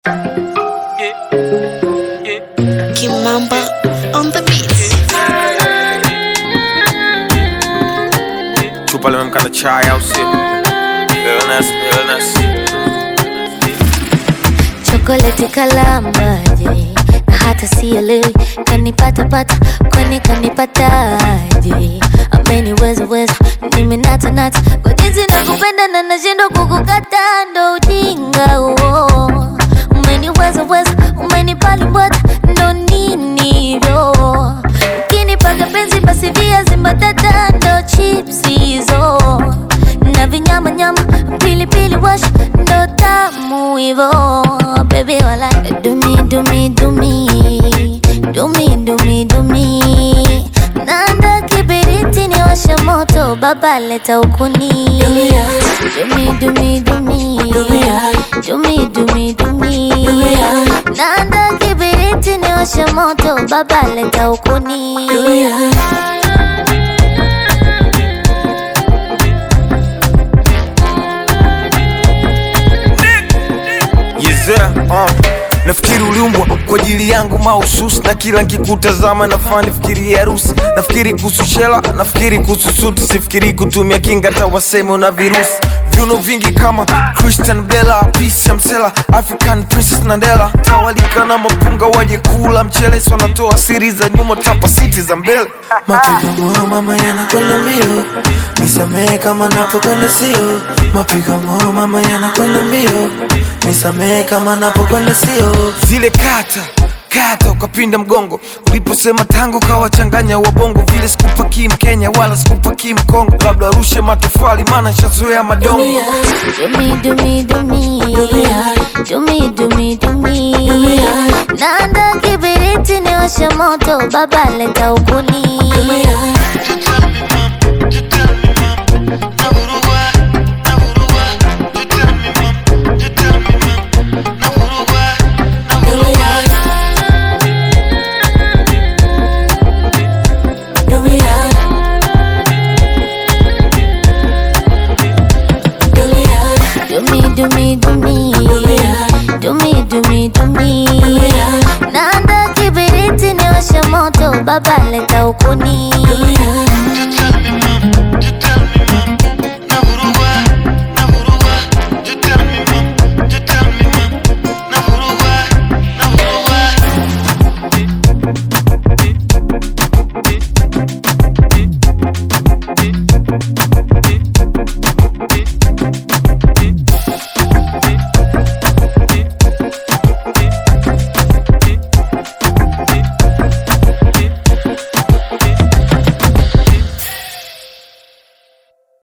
Kimamba on the beat. chupa limemkana chai au sio? Illness, illness. chokoleti kalambaje na hata sielewi kanipatapata kwani kanipataje ameniweza weza mimi natanata kwa jinsi nakupenda na nashindwa kukukata ndo ujinga huo umeniweza weza umenipalimbwata ndo nini hivyo ukinipaga penzi basi viazi mbatata ndo chips hizo na vinyama nyama pilipili wash ndo tamu hivo bebi wala dumi dumi dumi dumi dumi dumi nanda kibiriti ni washe moto baba leta ukuni dumi dumi dumi dumi dumi dumi nanda kibiriti ni washe moto baba leta ukuni Yezea, uh. Nafikiri uliumbwa kwa ajili yangu mahususi, na kila nkikutazama nafaa nifikirie harusi. Nafikiri kuhusu shela, nafikiri kuhusu suti, sifikiri kutumia kinga hata waseme una virusi. Viuno vingi kama Christian Bella, Peace ya Msela, African Princess Nandela, tawalika na mapunga waje kula mchele, si wanatoa siri za nyuma, tapa siti za mbele. Mapigo moyo mama yanakwenda mbio, nisamehe kama napokwenda sio. Mapigo moyo mama yanakwenda mbio, nisamehe kama napokwenda sio. zile kata kata ukapinda mgongo uliposema tango kawachanganya wabongo vile sikupakii mkenya wala sikupakii mkongo labda arushe matofali maana shazoea madongo Dumi dumi dumi dumi dumi dumi nanda kibiriti ni washe moto baba leta ukuni